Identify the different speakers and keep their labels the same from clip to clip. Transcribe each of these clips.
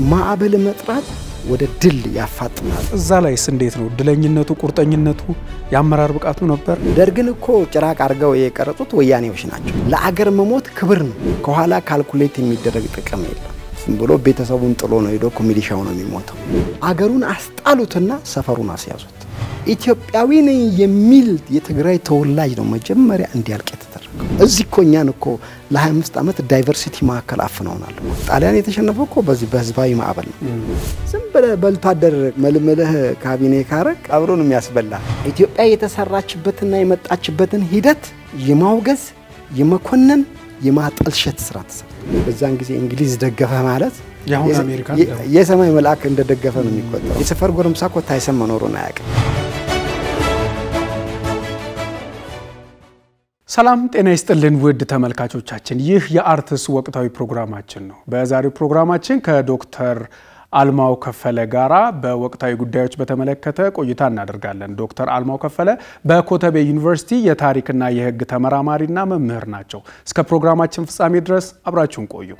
Speaker 1: ማዕበል መጥራት ወደ ድል ያፋጥናል።
Speaker 2: እዛ ላይስ እንዴት ነው ድለኝነቱ፣ ቁርጠኝነቱ፣ የአመራር ብቃቱ ነበር?
Speaker 1: ደርግን እኮ ጭራቅ አድርገው የቀረጹት ወያኔዎች ናቸው። ለአገር መሞት ክብር ነው። ከኋላ ካልኩሌት የሚደረግ ጥቅም የለም። ዝም ብሎ ቤተሰቡን ጥሎ ነው ሄዶ እኮ ሚሊሻው ነው የሚሞተው። አገሩን አስጣሉትና ሰፈሩን አስያዙት። ኢትዮጵያዊ ነኝ የሚል የትግራይ ተወላጅ ነው መጀመሪያ እንዲያልቅ የተደረገው። እዚህ እኮ እኛን እኮ ለ25 ዓመት ዳይቨርሲቲ ማዕከል አፍነውናል። ጣሊያን የተሸነፈው እኮ በዚህ በህዝባዊ ማዕበል ነው። ዝም ብለህ በልቶ አደር መልምልህ ካቢኔ ካረግ አብሮ ነው የሚያስበላ። ኢትዮጵያ የተሰራችበትና የመጣችበትን ሂደት የማውገዝ የመኮነን የማጠልሸት ስራ ተሰራ። በዛን ጊዜ እንግሊዝ ደገፈ ማለት
Speaker 2: የአሁን አሜሪካ
Speaker 1: የሰማይ መልአክ እንደደገፈ ነው የሚቆጠረው። የሰፈር ጎረምሳ እኮ ታይሰን መኖሩን አያውቅም።
Speaker 2: ሰላም ጤና ይስጥልን ውድ ተመልካቾቻችን፣ ይህ የአርትስ ወቅታዊ ፕሮግራማችን ነው። በዛሬው ፕሮግራማችን ከዶክተር አልማው ከፈለ ጋራ በወቅታዊ ጉዳዮች በተመለከተ ቆይታ እናደርጋለን። ዶክተር አልማው ከፈለ በኮተቤ ዩኒቨርሲቲ የታሪክና የሕግ ተመራማሪና መምህር ናቸው። እስከ ፕሮግራማችን ፍጻሜ ድረስ አብራችሁን ቆዩ።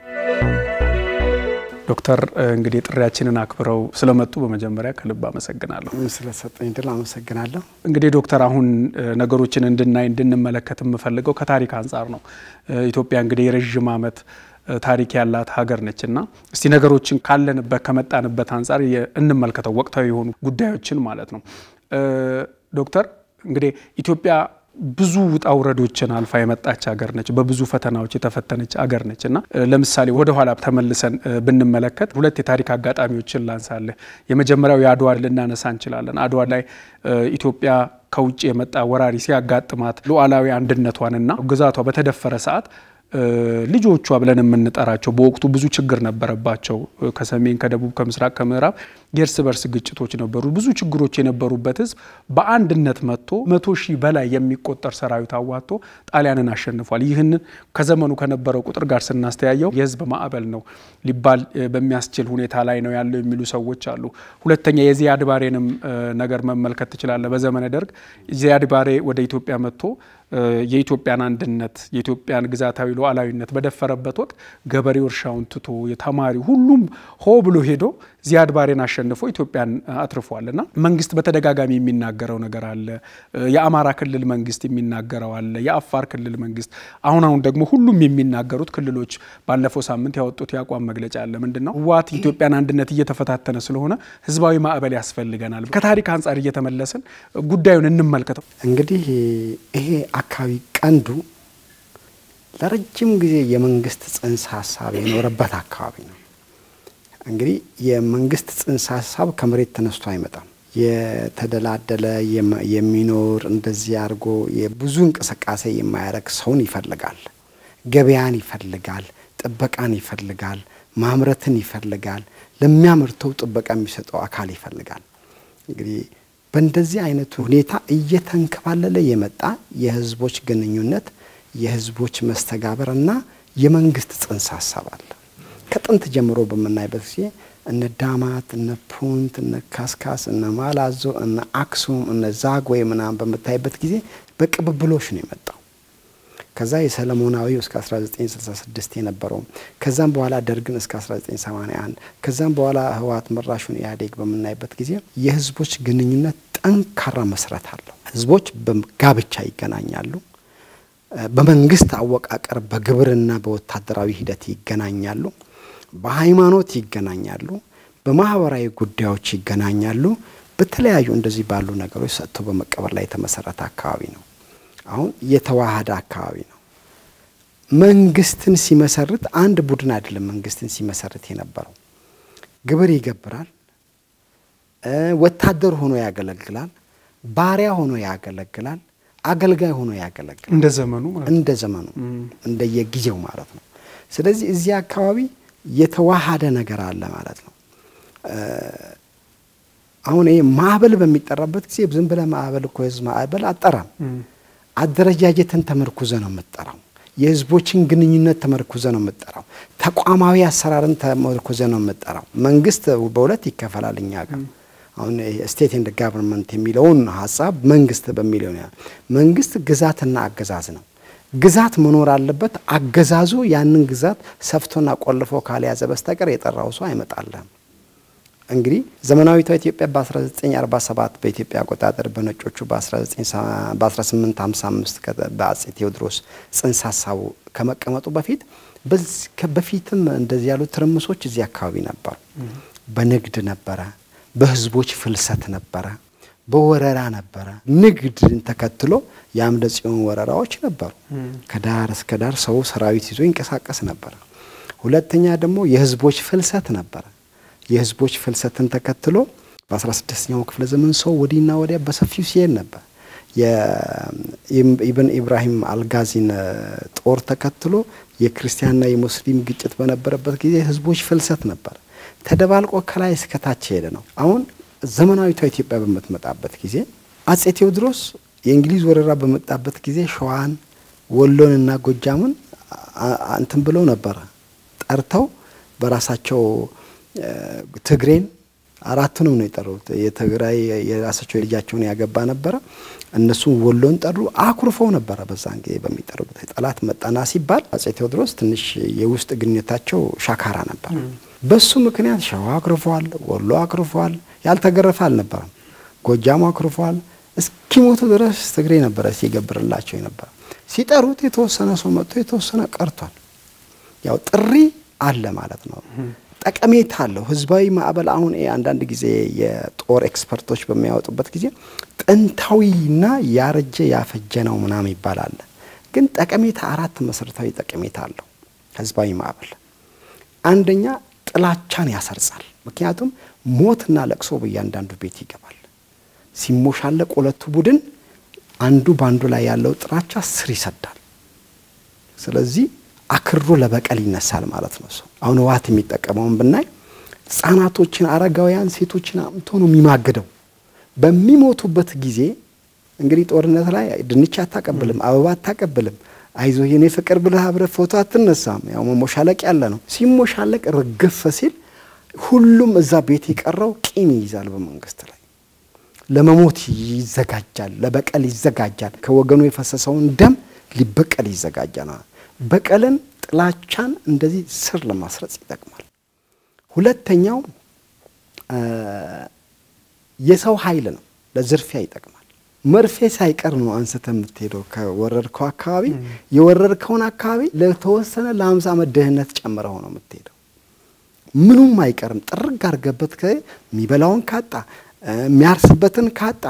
Speaker 2: ዶክተር እንግዲህ ጥሪያችንን አክብረው ስለመጡ በመጀመሪያ ከልብ አመሰግናለሁ።
Speaker 1: ስለሰጠኝ ድል አመሰግናለሁ።
Speaker 2: እንግዲህ ዶክተር አሁን ነገሮችን እንድናይ እንድንመለከት የምፈልገው ከታሪክ አንጻር ነው። ኢትዮጵያ እንግዲህ የረዥም ዓመት ታሪክ ያላት ሀገር ነች እና እስቲ ነገሮችን ካለንበት ከመጣንበት አንጻር እንመልከተው ወቅታዊ የሆኑ ጉዳዮችን ማለት ነው። ዶክተር እንግዲህ ኢትዮጵያ ብዙ ውጣ ውረዶችን አልፋ የመጣች ሀገር ነች። በብዙ ፈተናዎች የተፈተነች ሀገር ነች እና ለምሳሌ ወደ ኋላ ተመልሰን ብንመለከት ሁለት የታሪክ አጋጣሚዎችን ላንሳለህ። የመጀመሪያው የአድዋ ልናነሳ እንችላለን። አድዋ ላይ ኢትዮጵያ ከውጭ የመጣ ወራሪ ሲያጋጥማት ሉዓላዊ አንድነቷንና ግዛቷ በተደፈረ ሰዓት ልጆቿ ብለን የምንጠራቸው በወቅቱ ብዙ ችግር ነበረባቸው። ከሰሜን፣ ከደቡብ፣ ከምስራቅ፣ ከምዕራብ የእርስ በርስ ግጭቶች ነበሩ። ብዙ ችግሮች የነበሩበት ሕዝብ በአንድነት መጥቶ መቶ ሺህ በላይ የሚቆጠር ሰራዊት አዋጥቶ ጣሊያንን አሸንፏል። ይህንን ከዘመኑ ከነበረው ቁጥር ጋር ስናስተያየው የሕዝብ ማዕበል ነው ሊባል በሚያስችል ሁኔታ ላይ ነው ያለው የሚሉ ሰዎች አሉ። ሁለተኛ የዚያድ ባሬንም ነገር መመልከት ትችላለህ። በዘመነ ደርግ ዚያድ ባሬ ወደ ኢትዮጵያ መጥቶ የኢትዮጵያን አንድነት የኢትዮጵያን ግዛታዊ ሉዓላዊነት በደፈረበት ወቅት ገበሬው እርሻውን ትቶ የተማሪው ሁሉም ሆ ብሎ ሄዶ ዚያድ ባሬን አሸንፎ ኢትዮጵያን አትርፏል እና መንግስት በተደጋጋሚ የሚናገረው ነገር አለ። የአማራ ክልል መንግስት የሚናገረው አለ። የአፋር ክልል መንግስት፣ አሁን አሁን ደግሞ ሁሉም የሚናገሩት ክልሎች ባለፈው ሳምንት ያወጡት የአቋም መግለጫ አለ። ምንድን ነው? ህወሓት የኢትዮጵያን አንድነት እየተፈታተነ ስለሆነ ህዝባዊ ማዕበል ያስፈልገናል። ከታሪክ አንጻር እየተመለስን ጉዳዩን እንመልከተው።
Speaker 1: እንግዲህ ይሄ አካባቢ ቀንዱ ለረጅም ጊዜ የመንግስት ጽንሰ ሀሳብ የኖረበት አካባቢ ነው። እንግዲህ የመንግስት ጽንሰ ሀሳብ ከመሬት ተነስቶ አይመጣም። የተደላደለ የሚኖር እንደዚህ አድርጎ የብዙ እንቅስቃሴ የማያደርግ ሰውን ይፈልጋል። ገበያን ይፈልጋል። ጥበቃን ይፈልጋል። ማምረትን ይፈልጋል። ለሚያመርተው ጥበቃ የሚሰጠው አካል ይፈልጋል። እንግዲህ በእንደዚህ አይነቱ ሁኔታ እየተንከባለለ የመጣ የህዝቦች ግንኙነት፣ የህዝቦች መስተጋበር እና የመንግስት ጽንሰ ሀሳብ አለ። ከጥንት ጀምሮ በምናይበት ጊዜ እነ ዳማት፣ እነ ፑንት፣ እነ ካስካስ፣ እነ ማላዞ፣ እነ አክሱም፣ እነ ዛግዌ ምናምን በምታይበት ጊዜ በቅብብሎሽ ነው የመጣው። ከዛ የሰለሞናዊው እስከ 1966 የነበረው ከዛም በኋላ ደርግን እስከ 1981 ከዛም በኋላ ህወሓት መራሹን ኢህአዴግ በምናይበት ጊዜ የህዝቦች ግንኙነት ጠንካራ መሰረት አለው። ህዝቦች በጋብቻ ይገናኛሉ። በመንግስት አወቃቀር በግብርና በወታደራዊ ሂደት ይገናኛሉ። በሃይማኖት ይገናኛሉ። በማህበራዊ ጉዳዮች ይገናኛሉ። በተለያዩ እንደዚህ ባሉ ነገሮች ሰጥቶ በመቀበል ላይ የተመሰረተ አካባቢ ነው። አሁን የተዋሃደ አካባቢ ነው። መንግስትን ሲመሰርት አንድ ቡድን አይደለም። መንግስትን ሲመሰርት የነበረው ግብር ይገብራል፣ ወታደር ሆኖ ያገለግላል፣ ባሪያ ሆኖ ያገለግላል፣ አገልጋይ ሆኖ ያገለግላል።
Speaker 2: እንደ ዘመኑ ማለት
Speaker 1: እንደ ዘመኑ እንደየጊዜው ማለት ነው። ስለዚህ እዚህ አካባቢ የተዋሃደ ነገር አለ ማለት ነው። አሁን ይሄ ማዕበል በሚጠራበት ጊዜ ዝም ብለህ ማዕበል እኮ የህዝብ ማዕበል አጠራም። አደረጃጀትን ተመርኩዘ ነው የምጠራው። የህዝቦችን ግንኙነት ተመርኩዘ ነው የምጠራው። ተቋማዊ አሰራርን ተመርኩዘ ነው የምጠራው። መንግስት በሁለት ይከፈላል እኛ ጋር አሁን ስቴት ኤንድ ጋቨርንመንት የሚለውን ሀሳብ መንግስት በሚለው መንግስት ግዛትና አገዛዝ ነው። ግዛት መኖር አለበት። አገዛዙ ያንን ግዛት ሰፍቶና ቆልፎ ካልያዘ በስተቀር የጠራው ሰው አይመጣልህም። እንግዲህ ዘመናዊቷ ኢትዮጵያ በ1947 በኢትዮጵያ አቆጣጠር በነጮቹ በ1855 በአጼ ቴዎድሮስ ጽንሰ ሀሳቡ ከመቀመጡ በፊት በፊትም እንደዚህ ያሉ ትርምሶች እዚህ አካባቢ ነበሩ። በንግድ ነበረ፣ በህዝቦች ፍልሰት ነበረ፣ በወረራ ነበረ። ንግድን ተከትሎ የአምደ ጽዮን ወረራዎች ነበሩ። ከዳር እስከ ዳር ሰው ሰራዊት ይዞ ይንቀሳቀስ ነበረ። ሁለተኛ ደግሞ የህዝቦች ፍልሰት ነበረ። የህዝቦች ፍልሰትን ተከትሎ በ16ኛው ክፍለ ዘመን ሰው ወዲና ወዲያ በሰፊው ሲሄድ ነበር። የኢብን ኢብራሂም አልጋዚን ጦር ተከትሎ የክርስቲያንና የሙስሊም ግጭት በነበረበት ጊዜ ህዝቦች ፍልሰት ነበር። ተደባልቆ ከላይ እስከታች ሄደ ነው። አሁን ዘመናዊቷ ኢትዮጵያ በምትመጣበት ጊዜ አጼ ቴዎድሮስ የእንግሊዝ ወረራ በመጣበት ጊዜ ሸዋን፣ ወሎንና ጎጃምን እንትን ብለው ነበረ ጠርተው በራሳቸው ትግሬን አራቱንም ነው የጠሩት። የትግራይ የራሳቸው ልጃቸውን ያገባ ነበረ። እነሱም ወሎን ጠሩ። አኩርፈው ነበረ በዛን ጊዜ በሚጠሩበት ጠላት መጣና ሲባል አጼ ቴዎድሮስ ትንሽ የውስጥ ግንኙነታቸው ሻካራ ነበር። በሱ ምክንያት ሸዋ አኩርፏል፣ ወሎ አኩርፏል። ያልተገረፈ አልነበረም። ጎጃሙ አኩርፏል። እስኪሞቱ ድረስ ትግሬ ነበረ ሲገብርላቸው የነበረ። ሲጠሩት የተወሰነ ሰው መጥቶ የተወሰነ ቀርቷል። ያው ጥሪ አለ ማለት ነው። ጠቀሜታ አለው። ህዝባዊ ማዕበል አሁን አንዳንድ ጊዜ የጦር ኤክስፐርቶች በሚያወጡበት ጊዜ ጥንታዊና ያረጀ ያፈጀ ነው ምናምን ይባላል። ግን ጠቀሜታ አራት መሰረታዊ ጠቀሜታ አለው ህዝባዊ ማዕበል። አንደኛ ጥላቻን ያሰርጻል። ምክንያቱም ሞትና ለቅሶ በእያንዳንዱ ቤት ይገባል። ሲሞሻለቅ ሁለቱ ቡድን አንዱ በአንዱ ላይ ያለው ጥላቻ ስር ይሰዳል። ስለዚህ አክሮ ለበቀል ይነሳል ማለት ነው። ሰው አሁን ህወሓት የሚጠቀመውን ብናይ ህጻናቶችን፣ አረጋውያን፣ ሴቶችን አምቶ ነው የሚማግደው። በሚሞቱበት ጊዜ እንግዲህ ጦርነት ላይ ድንች አታቀብልም፣ አበባ አታቀብልም፣ አይዞ የኔ ፍቅር ብለህ አብረህ ፎቶ አትነሳም። ያው መሞሻለቅ ያለ ነው። ሲሞሻለቅ ርግፍ ሲል ሁሉም እዛ ቤት የቀረው ቂም ይይዛል በመንግስት ላይ ለመሞት ይዘጋጃል፣ ለበቀል ይዘጋጃል። ከወገኑ የፈሰሰውን ደም ሊበቀል ይዘጋጃል። በቀልን፣ ጥላቻን እንደዚህ ስር ለማስረጽ ይጠቅማል። ሁለተኛው የሰው ኃይል ነው፣ ለዝርፊያ ይጠቅማል። መርፌ ሳይቀር ነው አንስተ የምትሄደው ከወረድከው አካባቢ የወረድከውን አካባቢ ለተወሰነ ለሀምሳ ዓመት ድህነት ጨምረው ነው የምትሄደው። ምኑም አይቀርም። ጥርግ አድርገበት የሚበላውን ካጣ የሚያርስበትን ካጣ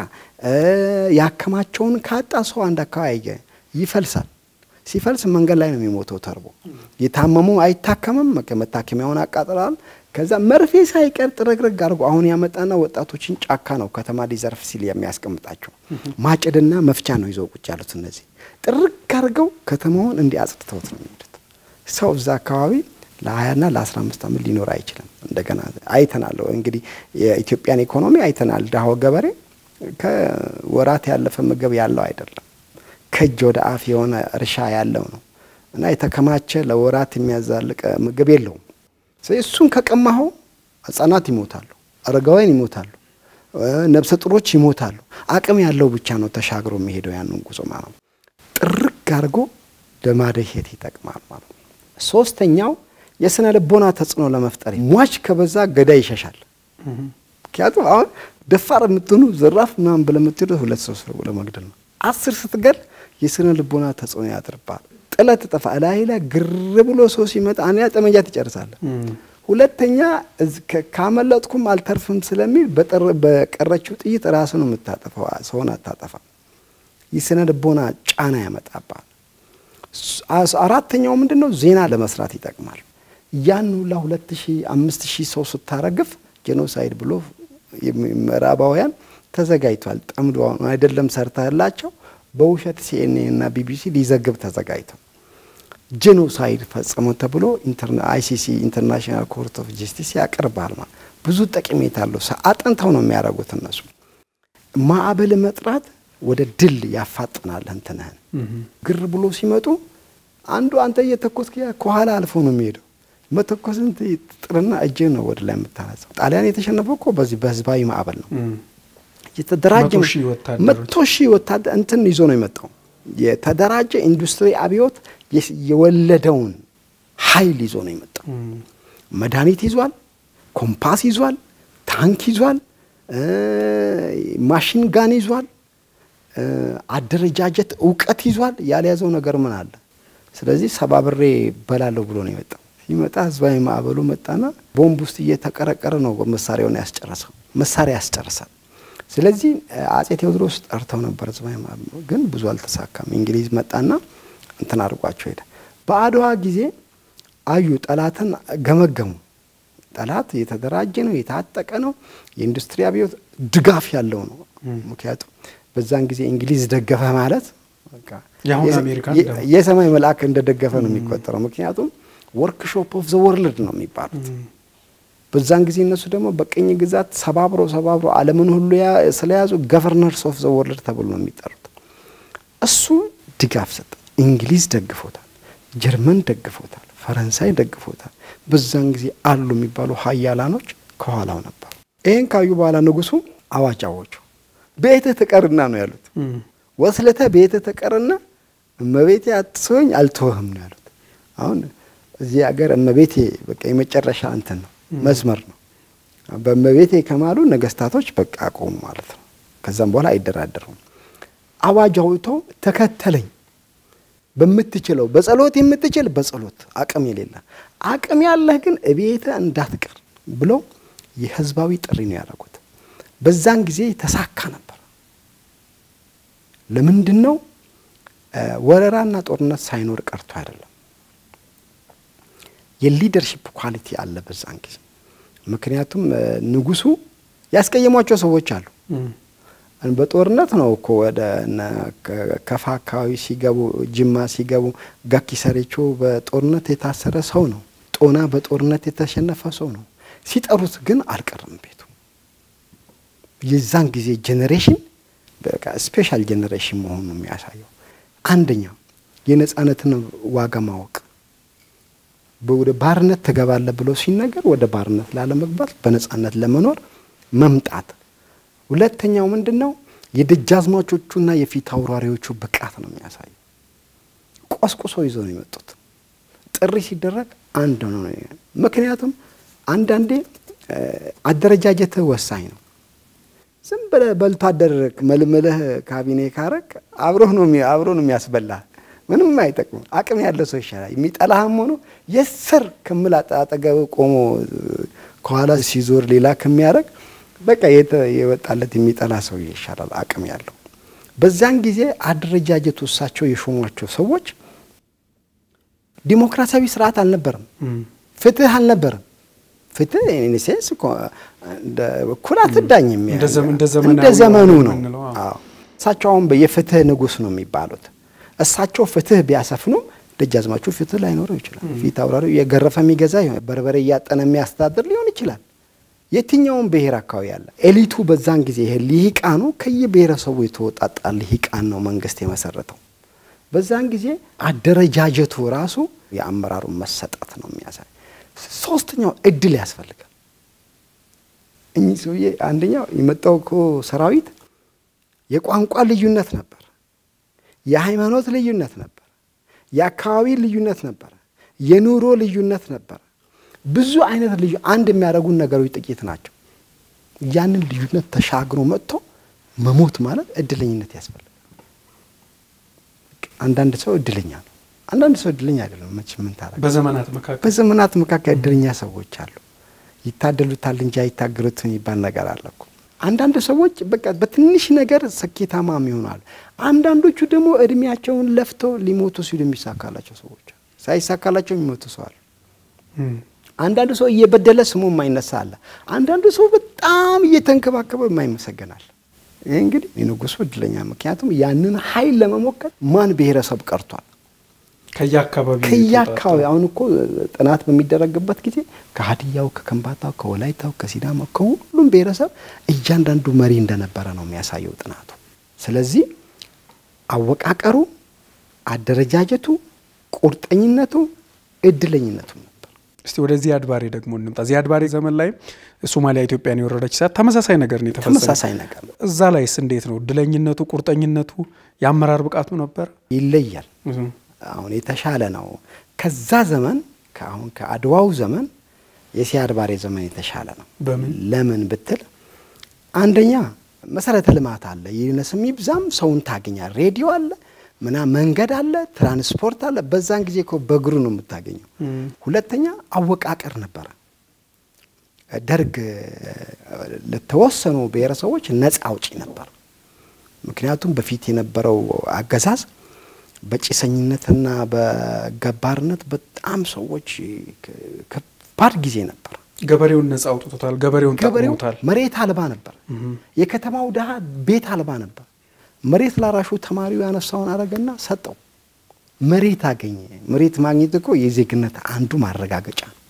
Speaker 1: ያከማቸውን ካጣ ሰው አንድ አካባቢ ይፈልሳል። ሲፈልስ መንገድ ላይ ነው የሚሞተው ተርቦ። የታመሙ አይታከምም፣ መታከሚያውን አቃጥለዋል። ከዛ መርፌ ሳይቀር ጥረግረግ አድርጎ አሁን ያመጣና ወጣቶችን ጫካ ነው ከተማ ሊዘርፍ ሲል የሚያስቀምጣቸው ማጭድና መፍቻ ነው ይዘው ቁጭ ያሉት። እነዚህ ጥርግ አድርገው ከተማውን እንዲህ አጽድተውት ነው የሚሄዱት። ሰው እዛ አካባቢ ለሀያና ለአስራ አምስት ዓመት ሊኖር አይችልም። እንደገና አይተናል እንግዲህ የኢትዮጵያን ኢኮኖሚ አይተናል። ድሃው ገበሬ ከወራት ያለፈ ምግብ ያለው አይደለም። ከእጅ ወደ አፍ የሆነ እርሻ ያለው ነው እና የተከማቸ ለወራት የሚያዛልቅ ምግብ የለውም። ስለዚህ እሱን ከቀማኸው ህጻናት ይሞታሉ፣ አረጋውያን ይሞታሉ፣ ነብሰ ጡሮች ይሞታሉ። አቅም ያለው ብቻ ነው ተሻግሮ የሚሄደው ያንን ጉዞ ማለት ነው። ጥርግ አድርጎ ለማደሄት ይጠቅማል ማለት ነው። ሶስተኛው የስነ ልቦና ተጽዕኖ ለመፍጠር ሟች ከበዛ ገዳይ ይሸሻል። ምክንያቱም አሁን ደፋር የምትሆኑ ዘራፍ ምናምን ብለህ የምትሄዱት ሁለት ሰው ሰው ለመግደል ነው። አስር ስትገል የስነ ልቦና ተጽዕኖ ያድርባል። ጥለት ጠፋ ላይ ላይ ግር ብሎ ሰው ሲመጣ አንያ ጠመንጃ ትጨርሳለህ። ሁለተኛ ካመለጥኩም አልተርፍም ስለሚል በቀረችው ጥይት ራሱ ነው የምታጠፋው፣ ሰውን አታጠፋ። የስነ ልቦና ጫና ያመጣባል። አራተኛው ምንድን ነው? ዜና ለመስራት ይጠቅማል። ያን ሁላ ሁለት ሺህ አምስት ሺህ ሰው ስታረግፍ ጄኖሳይድ ብሎ ምዕራባውያን ተዘጋጅቷል። ጠምዶ አይደለም ሰርተላቸው በውሸት ሲኤንኤን እና ቢቢሲ ሊዘግብ ተዘጋጅተው ጄኖሳይድ ፈጽሞ ተብሎ አይሲሲ ኢንተርናሽናል ኮርት ኦፍ ጀስቲስ ያቀርባል። ማለት ብዙ ጠቀሜታ አለው። አጥንተው ነው የሚያደርጉት እነሱ። ማዕበል መጥራት ወደ ድል ያፋጥናል። እንትንህን ግር ብሎ ሲመጡ አንዱ አንተ እየተኮስክ ከኋላ አልፎ ነው የሚሄደው። መተኮስን ጥርና እጅህ ነው ወደ ላይ የምታነሳው። ጣሊያን የተሸነፈው እኮ በዚህ በህዝባዊ ማዕበል ነው። የተደራጀ መቶ ሺህ ወታደር እንትን ይዞ ነው የመጣው። የተደራጀ ኢንዱስትሪ አብዮት የወለደውን ኃይል ይዞ ነው የመጣው። መድኃኒት ይዟል፣ ኮምፓስ ይዟል፣ ታንክ ይዟል፣ ማሽን ጋን ይዟል፣ አደረጃጀት እውቀት ይዟል። ያልያዘው ነገር ምን አለ? ስለዚህ ሰባብሬ በላለሁ ብሎ ነው የመጣው። ሲመጣ ህዝባዊ ማዕበሉ መጣና ቦምብ ውስጥ እየተቀረቀረ ነው መሳሪያውን ያስጨረሰው። መሳሪያ ያስጨርሳል። ስለዚህ አጼ ቴዎድሮስ ጠርተው ነበር ህዝባዊ ማዕበሉ፣ ግን ብዙ አልተሳካም። እንግሊዝ መጣና እንትን አድርጓቸው ሄደ። በአድዋ ጊዜ አዩ፣ ጠላትን ገመገሙ። ጠላት የተደራጀ ነው፣ የታጠቀ ነው፣ የኢንዱስትሪ አብዮት ድጋፍ ያለው ነው። ምክንያቱም በዛን ጊዜ እንግሊዝ ደገፈ ማለት የሰማይ መልአክ እንደደገፈ ነው የሚቆጠረው። ምክንያቱም ወርክሾፕ ኦፍ ዘ ወርልድ ነው የሚባሉት። በዛን ጊዜ እነሱ ደግሞ በቅኝ ግዛት ሰባብሮ ሰባብሮ ዓለምን ሁሉ ስለያዙ ገቨርነርስ ኦፍ ዘ ወርልድ ተብሎ ነው የሚጠሩት። እሱ ድጋፍ ሰጠ። እንግሊዝ ደግፎታል፣ ጀርመን ደግፎታል፣ ፈረንሳይ ደግፎታል። በዛን ጊዜ አሉ የሚባሉ ሀያላኖች ከኋላው ነበሩ። ይህን ካዩ በኋላ ንጉሱ አዋጅ አወጁ። ቤትህ ትቀርና ነው ያሉት። ወስለተ ቤትህ ትቀርና እመቤቴ አትስወኝ አልተወህም ነው ያሉት። አሁን እዚህ ሀገር እመቤቴ በቃ የመጨረሻ እንትን ነው መስመር ነው። በእመቤቴ ከማሉ ነገስታቶች በቃ አቆሙ ማለት ነው። ከዛም በኋላ አይደራደሩም። አዋጅ አውጥቶ ተከተለኝ በምትችለው በጸሎት የምትችል በጸሎት አቅም የሌለ አቅም ያለህ ግን እቤተ እንዳትቀር ብለው የህዝባዊ ጥሪ ነው ያደረጉት። በዛን ጊዜ ተሳካ ነበር። ለምንድን ነው ወረራና ጦርነት ሳይኖር ቀርቶ አይደለም። የሊደርሺፕ ኳሊቲ አለ በዛን ጊዜ። ምክንያቱም ንጉሱ ያስቀየሟቸው ሰዎች አሉ። በጦርነት ነው እኮ ወደ ከፋ አካባቢ ሲገቡ ጅማ ሲገቡ ጋኪ ሰሬቾ በጦርነት የታሰረ ሰው ነው። ጦና በጦርነት የተሸነፈ ሰው ነው። ሲጠሩት ግን አልቀርም ቤቱ። የዛን ጊዜ ጄኔሬሽን በቃ ስፔሻል ጄኔሬሽን መሆኑ ነው የሚያሳየው። አንደኛው የነጻነትን ዋጋ ማወቅ ወደ ባርነት ትገባለህ ብሎ ሲነገር ወደ ባርነት ላለመግባት በነጻነት ለመኖር መምጣት ሁለተኛው ምንድን ነው? የደጃዝማቾቹና የፊት አውራሪዎቹ ብቃት ነው የሚያሳየው። ቆስቁሶ ይዞ ነው የመጡት። ጥሪ ሲደረግ አንድ ነው። ምክንያቱም አንዳንዴ አደረጃጀትህ ወሳኝ ነው። ዝም ብለህ በልቶ አደር መልምልህ ካቢኔ ካረግ አብሮህ ነው አብሮ ነው የሚያስበላህ። ምንም አይጠቅምም። አቅም ያለ ሰው ይሻላል። የሚጠላህም ሆኖ የስር ክምል አጠገብ ቆሞ ከኋላ ሲዞር ሌላ ከሚያደርግ በቃ የወጣለት የሚጠላ ሰው ይሻላል፣ አቅም ያለው። በዛን ጊዜ አደረጃጀቱ እሳቸው የሾሟቸው ሰዎች ዲሞክራሲያዊ ስርዓት አልነበረም፣ ፍትህ አልነበረም። ፍትህ ሴንስ እኩል አትዳኝም፣ እንደ ዘመኑ ነው። እሳቸው አሁን የፍትህ ንጉሥ ነው የሚባሉት። እሳቸው ፍትህ ቢያሰፍኑ ደጃዝማቹ ፍትህ ላይኖረው ይችላል። ፊት አውራሪው የገረፈ የሚገዛ በርበሬ እያጠነ የሚያስተዳድር ሊሆን ይችላል። የትኛውም ብሔር አካባቢ ያለ ኤሊቱ በዛን ጊዜ ይሄ ልሂቃኑ ከየብሔረሰቡ የተወጣጣ ልሂቃን ነው መንግስት የመሰረተው። በዛን ጊዜ አደረጃጀቱ ራሱ የአመራሩን መሰጠት ነው የሚያሳይ። ሶስተኛው እድል ያስፈልጋል። እኚህ ሰውዬ አንደኛው የመጣው እኮ ሰራዊት የቋንቋ ልዩነት ነበር፣ የሃይማኖት ልዩነት ነበር፣ የአካባቢ ልዩነት ነበር፣ የኑሮ ልዩነት ነበር። ብዙ አይነት ልዩ አንድ የሚያደርጉን ነገሮች ጥቂት ናቸው። ያንን ልዩነት ተሻግሮ መጥቶ መሞት ማለት እድለኝነት ያስፈልጋል። አንዳንድ ሰው እድለኛ ነው፣ አንዳንድ ሰው እድለኛ አይደለም። መቼ ምን ታደርግ።
Speaker 2: በዘመናት መካከል
Speaker 1: በዘመናት መካከል እድለኛ ሰዎች አሉ። ይታደሉታል እንጂ አይታገሉት የሚባል ነገር አለ እኮ። አንዳንድ ሰዎች በቃ በትንሽ ነገር ስኬታማም ይሆናሉ። አንዳንዶቹ ደግሞ እድሜያቸውን ለፍተው ሊሞቱ ሲሉ የሚሳካላቸው ሰዎች ሳይሳካላቸው የሚሞቱ ሰው አሉ። አንዳንዱ ሰው እየበደለ ስሙ የማይነሳ አለ። አንዳንዱ ሰው በጣም እየተንከባከበ የማይመሰገናል። ይህ እንግዲህ የንጉሱ እድለኛ፣ ምክንያቱም ያንን ኃይል ለመሞከር ማን ብሔረሰብ ቀርቷል?
Speaker 2: ከየአካባቢ
Speaker 1: ከየአካባቢ አሁን እኮ ጥናት በሚደረግበት ጊዜ ከሀዲያው፣ ከከምባታው፣ ከወላይታው፣ ከሲዳማው ከሁሉም ብሔረሰብ እያንዳንዱ መሪ እንደነበረ ነው የሚያሳየው ጥናቱ። ስለዚህ አወቃቀሩ፣ አደረጃጀቱ፣ ቁርጠኝነቱ፣ እድለኝነቱ ነበር።
Speaker 2: እስቲ ወደ ዚያድ ባሬ ደግሞ እንምጣ። ዚያድ ባሬ ዘመን ላይ ሶማሊያ ኢትዮጵያን የወረደች ሰዓት ተመሳሳይ ነገር ነው የተፈጸመው።
Speaker 1: ተመሳሳይ ነገር ነው።
Speaker 2: እዛ ላይስ እንዴት ነው እድለኝነቱ፣ ቁርጠኝነቱ፣ የአመራር ብቃቱ ነበር?
Speaker 1: ይለያል። አሁን የተሻለ ነው። ከዛ ዘመን ከአሁን ከአድዋው ዘመን የሲያድ ባሬ ዘመን የተሻለ ነው።
Speaker 2: በምን
Speaker 1: ለምን ብትል አንደኛ መሰረተ ልማት አለ። ይነስም ይብዛም ሰውን ታገኛል። ሬዲዮ አለ፣ ምና መንገድ አለ፣ ትራንስፖርት አለ። በዛን ጊዜ እኮ በእግሩ ነው የምታገኘው። ሁለተኛ አወቃቀር ነበረ። ደርግ ለተወሰኑ ብሔረሰቦች ነፃ አውጪ ነበር። ምክንያቱም በፊት የነበረው አገዛዝ በጭሰኝነትና በገባርነት በጣም ሰዎች ከባድ ጊዜ ነበር።
Speaker 2: ገበሬውን ነጻ አውጥቶታል። ገበሬውን
Speaker 1: ገበሬው
Speaker 2: ጠቅሞታል።
Speaker 1: መሬት አልባ ነበር። የከተማው ድሃ ቤት አልባ ነበር። መሬት ላራሹ ተማሪው ያነሳውን አረገና ሰጠው። መሬት አገኘ። መሬት ማግኘት እኮ የዜግነት አንዱ ማረጋገጫ ነው።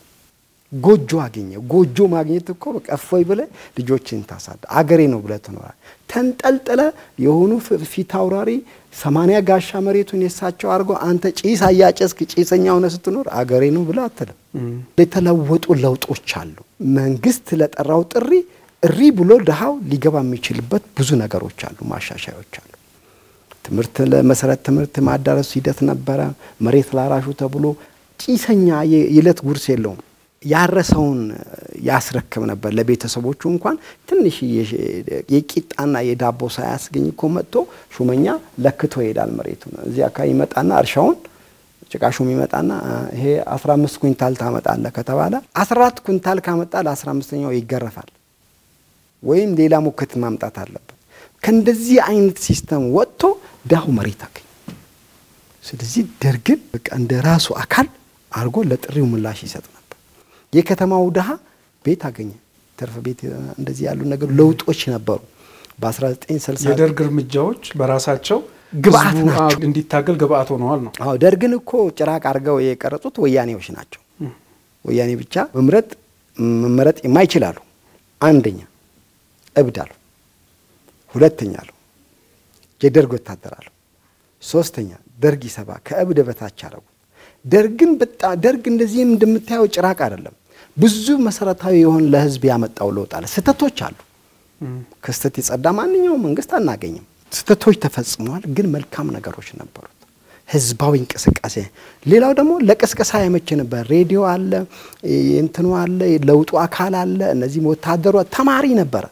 Speaker 1: ጎጆ አገኘ። ጎጆ ማግኘት እኮ በቃ እፎይ ብለህ ልጆችን ታሳድ አገሬ ነው ብለህ ትኖራል። ተንጠልጥለ የሆኑ ፍ- ፊት አውራሪ ሰማንያ ጋሻ መሬቱን የሳቸው አድርጎ አንተ ጭስ አያጨስክ ጭሰኛ ሆነ ስትኖር አገሬ ነው ብለህ አትልም። የተለወጡ ለውጦች አሉ። መንግስት ለጠራው ጥሪ እሪ ብሎ ድሃው ሊገባ የሚችልበት ብዙ ነገሮች አሉ፣ ማሻሻዮች አሉ። ትምህርት ለመሰረት ትምህርት ማዳረሱ ሂደት ነበረ። መሬት ላራሹ ተብሎ ጭሰኛ የ- የዕለት ጉርስ የለውም። ያረሰውን ያስረክብ ነበር ለቤተሰቦቹ እንኳን ትንሽ የቂጣና የዳቦ ሳያስገኝ እኮ መጥቶ ሹመኛ ለክቶ ይሄዳል። መሬቱን እዚህ አካባቢ ይመጣና እርሻውን ጭቃሹም ይመጣና ይሄ 15 ኩንታል ታመጣለህ ከተባለ 14 ኩንታል ካመጣ ለ15ኛው ይገረፋል ወይም ሌላ ሙክት ማምጣት አለበት። ከእንደዚህ አይነት ሲስተም ወጥቶ ዳሁ መሬት አገኝ። ስለዚህ ደርግን በቃ እንደ ራሱ አካል አድርጎ ለጥሪው ምላሽ ይሰጥ ነበር። የከተማው ድሃ ቤት አገኘ፣ ትርፍ ቤት፣ እንደዚህ ያሉ ነገር ለውጦች ነበሩ። በ1960
Speaker 2: የደርግ እርምጃዎች በራሳቸው
Speaker 1: ግብአት
Speaker 2: ህዝቡ
Speaker 1: ናቸው።
Speaker 2: እንዲታገል ግብአት ሆነዋል ነው።
Speaker 1: አዎ ደርግን እኮ ጭራቅ አድርገው የቀረጹት ወያኔዎች ናቸው። ወያኔ ብቻ መምረጥ መመረጥ የማይችላሉ። አንደኛ እብድ አሉ፣ ሁለተኛ አሉ የደርግ ወታደር አሉ፣ ሶስተኛ ደርግ ይሰባ ከእብድ በታች አረጉ። ደርግን በጣም ደርግ እንደዚህም እንደምታየው ጭራቅ አይደለም። ብዙ መሰረታዊ የሆን ለህዝብ ያመጣው ለውጥ አለ። ስህተቶች አሉ። ከስህተት የጸዳ ማንኛውም መንግስት አናገኝም። ስህተቶች ተፈጽመዋል፣ ግን መልካም ነገሮች ነበሩት። ህዝባዊ እንቅስቃሴ። ሌላው ደግሞ ለቅስቀሳ ያመች ነበር። ሬዲዮ አለ፣ እንትኑ አለ፣ ለውጡ አካል አለ። እነዚህም ወታደሩ ተማሪ ነበረ።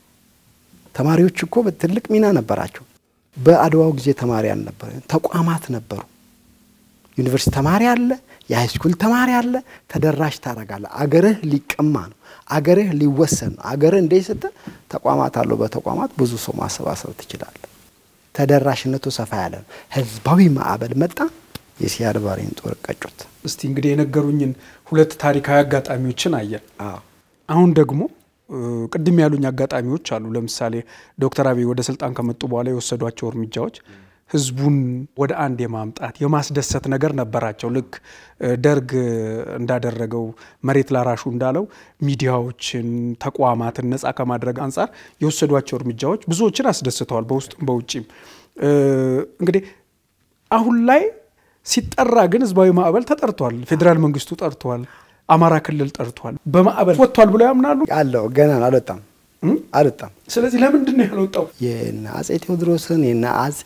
Speaker 1: ተማሪዎች እኮ በትልቅ ሚና ነበራቸው። በአድዋው ጊዜ ተማሪ አልነበረ፣ ተቋማት ነበሩ። ዩኒቨርሲቲ ተማሪ አለ፣ የሃይስኩል ተማሪ አለ። ተደራሽ ታደርጋለህ። አገርህ ሊቀማ ነው፣ አገርህ ሊወሰን ነው። አገርህ እንደ ስትል ተቋማት አለው። በተቋማት ብዙ ሰው ማሰባሰብ ትችላለህ። ተደራሽነቱ ሰፋ ያለ ነው። ህዝባዊ ማዕበል መጣ። የሲያድ ባሬን ጦር ቀጩት።
Speaker 2: እስቲ እንግዲህ የነገሩኝን ሁለት ታሪካዊ አጋጣሚዎችን አየን።
Speaker 1: አዎ
Speaker 2: አሁን ደግሞ እ፣ ቅድም ያሉኝ አጋጣሚዎች አሉ። ለምሳሌ ዶክተር አብይ ወደ ስልጣን ከመጡ በኋላ የወሰዷቸው እርምጃዎች ህዝቡን ወደ አንድ የማምጣት የማስደሰት ነገር ነበራቸው። ልክ እ፣ ደርግ እንዳደረገው መሬት ላራሹ እንዳለው ሚዲያዎችን፣ ተቋማትን ነጻ ከማድረግ አንጻር የወሰዷቸው እርምጃዎች ብዙዎችን አስደስተዋል፣ በውስጥም በውጭም። እ፣ እንግዲህ አሁን ላይ ሲጠራ ግን ህዝባዊ ማዕበል ተጠርቷል። ፌዴራል መንግስቱ ጠርቷል። አማራ ክልል ጠርቷል። በማዕበል ወጥቷል ብለው ያምናሉ።
Speaker 1: አለው ገና አልወጣም
Speaker 2: እም?
Speaker 1: አልወጣም።
Speaker 2: ስለዚህ ለምንድን ነው ያልወጣው?
Speaker 1: የነ አጼ ቴዎድሮስን የነ አጼ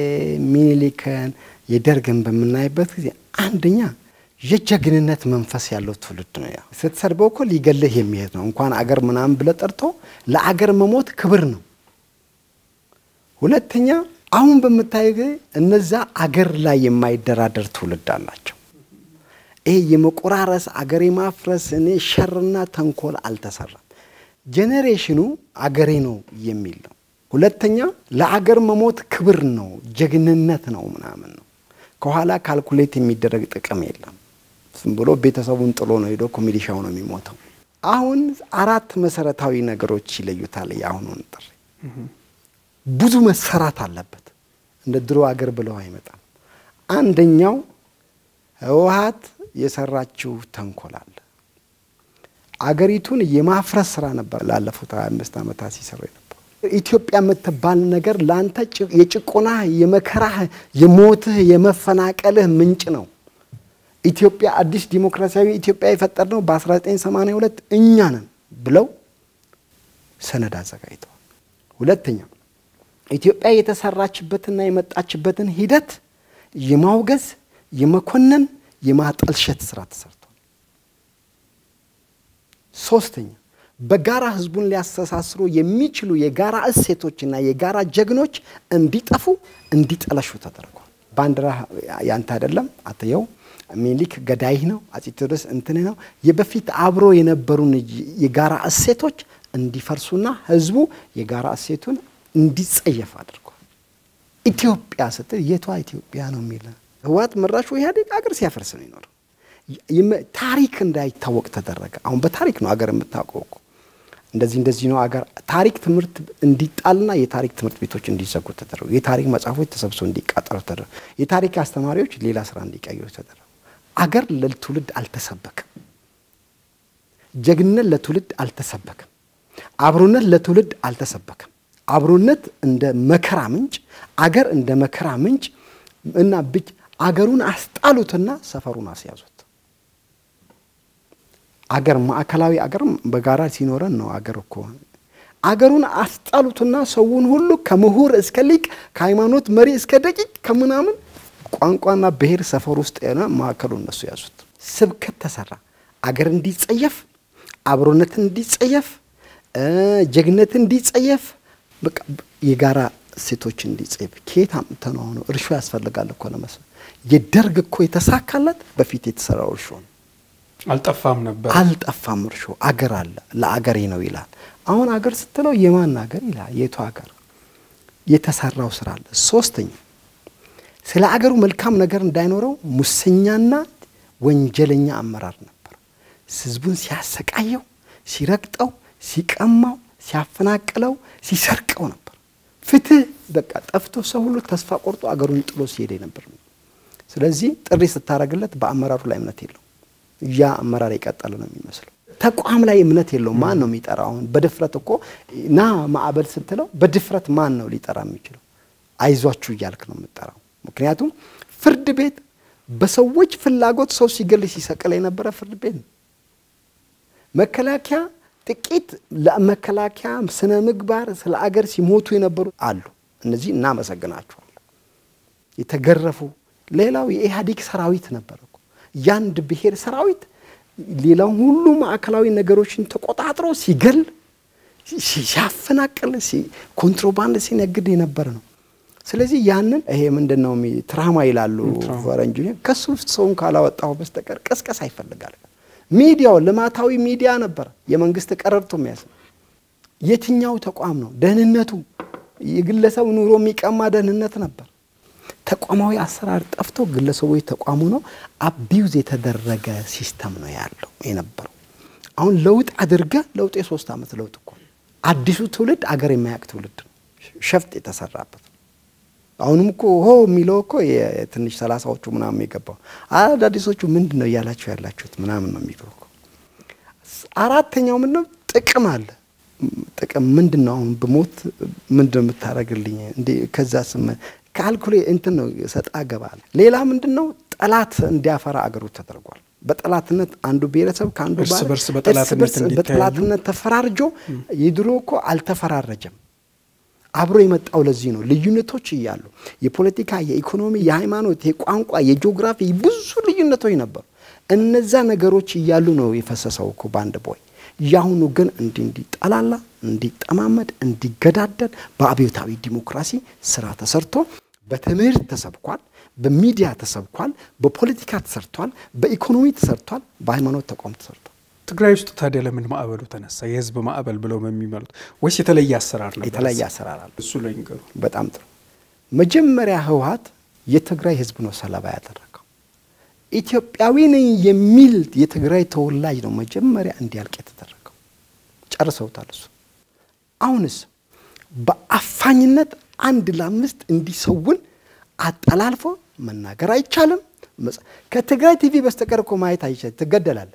Speaker 1: ሚኒሊክን የደርግን በምናይበት ጊዜ አንደኛ የጀግንነት መንፈስ ያለው ትውልድ ነው። ያ ስትሰድበው እኮ ሊገልህ የሚሄድ ነው። እንኳን አገር ምናምን ብለህ ጠርቶ ለአገር መሞት ክብር ነው። ሁለተኛ አሁን በምታይ ጊዜ እነዛ አገር ላይ የማይደራደር ትውልድ አላቸው። ይሄ የመቆራረስ አገር የማፍረስ እኔ ሸርና ተንኮል አልተሰራም። ጄኔሬሽኑ አገሬ ነው የሚል ነው። ሁለተኛ ለአገር መሞት ክብር ነው፣ ጀግንነት ነው ምናምን ነው። ከኋላ ካልኩሌት የሚደረግ ጥቅም የለም። ዝም ብሎ ቤተሰቡን ጥሎ ነው ሄዶ ኮሚሊሻው ነው የሚሞተው። አሁን አራት መሰረታዊ ነገሮች ይለዩታል የአሁኑን ጥሪ። ብዙ መሰራት አለበት። እንደ ድሮ አገር ብለው አይመጣም። አንደኛው ህወሀት የሰራችው ተንኮል አለ። አገሪቱን የማፍረስ ስራ ነበር ላለፉት 25 ዓመታት ሲሰሩ የነበሩ። ኢትዮጵያ የምትባል ነገር ለአንተ ጭ- የጭቆናህ፣ የመከራህ፣ የሞትህ፣ የመፈናቀልህ ምንጭ ነው። ኢትዮጵያ አዲስ ዲሞክራሲያዊ ኢትዮጵያ የፈጠርነው በ1982 እኛ ነን ብለው ሰነድ አዘጋጅተዋል። ሁለተኛ ኢትዮጵያ የተሰራችበትና የመጣችበትን ሂደት የማውገዝ የመኮነን የማጠልሸት ስራ ተሰርቷል። ሶስተኛ በጋራ ህዝቡን ሊያስተሳስሩ የሚችሉ የጋራ እሴቶችና የጋራ ጀግኖች እንዲጠፉ እንዲጠለሹ ተደርጓል። ባንዲራ ያንተ አይደለም አትየው፣ ሚኒሊክ ገዳይህ ነው፣ አፄ ቴዎድሮስ እንትን ነው። የበፊት አብሮ የነበሩን የጋራ እሴቶች እንዲፈርሱና ህዝቡ የጋራ እሴቱን እንዲጸየፍ አድርጓል። ኢትዮጵያ ስትል የቷ ኢትዮጵያ ነው የሚለ ህወሓት መራሹ ኢህአዴግ አገር ሲያፈርስ ነው ይኖር ታሪክ እንዳይታወቅ ተደረገ። አሁን በታሪክ ነው አገር የምታውቀው እኮ እንደዚህ እንደዚህ ነው አገር። ታሪክ ትምህርት እንዲጣልና የታሪክ ትምህርት ቤቶች እንዲዘጉ ተደረጉ። የታሪክ መጽሐፎች ተሰብስበው እንዲቃጠሉ ተደረጉ። የታሪክ አስተማሪዎች ሌላ ስራ እንዲቀይሩ ተደረጉ። አገር ለትውልድ አልተሰበከም። ጀግንነት ለትውልድ አልተሰበከም። አብሮነት ለትውልድ አልተሰበከም። አብሮነት እንደ መከራ ምንጭ፣ አገር እንደ መከራ ምንጭ እና ብቻ አገሩን አስጣሉትና ሰፈሩን አስያዙት። አገር ማዕከላዊ አገር በጋራ ሲኖረን ነው። አገር እኮ አገሩን አስጣሉትና ሰውን ሁሉ ከምሁር እስከ ሊቅ ከሃይማኖት መሪ እስከ ደቂቅ ከምናምን ቋንቋና ብሔር ሰፈር ውስጥ የሆነ ማዕከሉ እነሱ ያዙት። ስብከት ተሰራ። አገር እንዲጸየፍ፣ አብሮነትን እንዲጸየፍ፣ ጀግነትን እንዲጸየፍ፣ በቃ የጋራ ሴቶች እንዲጸየፍ። ከየት አምጥተህ ነው? አሁን እርሾ ያስፈልጋል እኮ ለመስል የደርግ እኮ የተሳካለት በፊት የተሰራው እርሾ ነው።
Speaker 2: አልጠፋም ነበር።
Speaker 1: አልጠፋም እርሾ አገር አለ ለአገሬ ነው ይላል። አሁን አገር ስትለው የማን አገር ይላል? የቱ አገር? የተሰራው ስራ አለ። ሶስተኛ ስለ አገሩ መልካም ነገር እንዳይኖረው ሙሰኛና ወንጀለኛ አመራር ነበር። ህዝቡን ሲያሰቃየው፣ ሲረግጠው፣ ሲቀማው፣ ሲያፈናቅለው፣ ሲሰርቀው ነበር። ፍትህ በቃ ጠፍቶ ሰው ሁሉ ተስፋ ቆርጦ አገሩን ጥሎ ሲሄድ ነበር። ስለዚህ ጥሪ ስታደርግለት በአመራሩ ላይ እምነት የለው ያ አመራር የቀጠለ ነው የሚመስለው። ተቋም ላይ እምነት የለው። ማን ነው የሚጠራው? አሁን በድፍረት እኮ ና ማዕበል ስትለው በድፍረት ማን ነው ሊጠራ የሚችለው? አይዟችሁ እያልክ ነው የምጠራው። ምክንያቱም ፍርድ ቤት በሰዎች ፍላጎት ሰው ሲገል ሲሰቅል የነበረ ፍርድ ቤት ነው። መከላከያ ጥቂት ለመከላከያ ስነ ምግባር ስለ አገር ሲሞቱ የነበሩ አሉ። እነዚህ እናመሰግናቸዋለን። የተገረፉ ሌላው የኢህአዴግ ሰራዊት ነበር እኮ ያንድ ብሔር ሰራዊት ሌላው ሁሉ ማዕከላዊ ነገሮችን ተቆጣጥሮ ሲገል ሲያፈናቅል ኮንትሮባንድ ሲነግድ የነበረ ነው። ስለዚህ ያንን ይሄ ምንድን ነው ትራማ ይላሉ ፈረንጅ። ከሱ ውስጥ ሰውን ካላወጣው በስተቀር ቀስቀሳ ይፈልጋል። ሚዲያው ልማታዊ ሚዲያ ነበር፣ የመንግስት ቀረርቶ የሚያስ የትኛው ተቋም ነው ደህንነቱ? የግለሰብ ኑሮ የሚቀማ ደህንነት ነበር። ተቋማዊ አሰራር ጠፍቶ ግለሰቦች ተቋሙ ነው አቢውዝ የተደረገ ሲስተም ነው ያለው የነበረው። አሁን ለውጥ አድርገ ለውጥ የሶስት ዓመት ለውጥ እኮ አዲሱ ትውልድ አገር የማያውቅ ትውልድ ነው፣ ሸፍጥ የተሰራበት አሁንም እኮ ሆ የሚለው እኮ የትንሽ ሰላሳዎቹ ምናምን የገባው አዳዲሶቹ ምንድን ነው እያላችሁ ያላችሁት ምናምን ነው የሚለው እኮ። አራተኛው ምንድን ነው ጥቅም አለ። ጥቅም ምንድን ነው? አሁን ብሞት ምንድን ነው የምታደርግልኝ? እንዴ ከዛ ስም ካልኩሌ እንትን ነው ሰጣ ገባል። ሌላ ምንድን ነው ጠላት እንዲያፈራ አገሩ ተደርጓል። በጠላትነት አንዱ ብሔረሰብ ከአንዱ
Speaker 2: እርስ
Speaker 1: ባለ-
Speaker 2: በርስ
Speaker 1: እርስ
Speaker 2: በጠላትነት
Speaker 1: በርስ
Speaker 2: እንዲተያዩ።
Speaker 1: በጠላትነት ተፈራርጆ የድሮ እኮ አልተፈራረጀም። አብሮ የመጣው ለዚህ ነው። ልዩነቶች እያሉ የፖለቲካ፣ የኢኮኖሚ፣ የሃይማኖት፣ የቋንቋ፣ የጂኦግራፊ ብዙ ልዩነቶች ነበሩ። እነዛ ነገሮች እያሉ ነው የፈሰሰው እኮ በአንድ ቦይ። ያሁኑ ግን እንዲህ እንዲጠላላ፣ እንዲጠማመድ፣ እንዲገዳደል በአብዮታዊ ዲሞክራሲ ስራ ተሰርቶ በትምህርት ተሰብኳል፣ በሚዲያ ተሰብኳል፣ በፖለቲካ ተሰርቷል፣ በኢኮኖሚ ተሰርቷል፣ በሃይማኖት ተቋም ተሰርቷል።
Speaker 2: ትግራይ ውስጥ ታዲያ ለምን ማዕበሉ ተነሳ? የህዝብ ማዕበል ብለው የሚመሉት ወይስ የተለየ አሰራር ነበር?
Speaker 1: የተለያየ አሰራር አለ።
Speaker 2: እሱ ላይ ንገሩ።
Speaker 1: በጣም ጥሩ። መጀመሪያ ህወሓት የትግራይ ህዝብ ነው ሰለባ ያደረገው። ኢትዮጵያዊ ነኝ የሚል የትግራይ ተወላጅ ነው መጀመሪያ እንዲያልቅ የተደረገው። ጨርሰውታል። እሱ አሁንስ በአፋኝነት አንድ ለአምስት እንዲሰውን አጠላልፎ መናገር አይቻልም። መጽ- ከትግራይ ቲቪ በስተቀር እኮ ማየት አይቻልም። ትገደላለህ።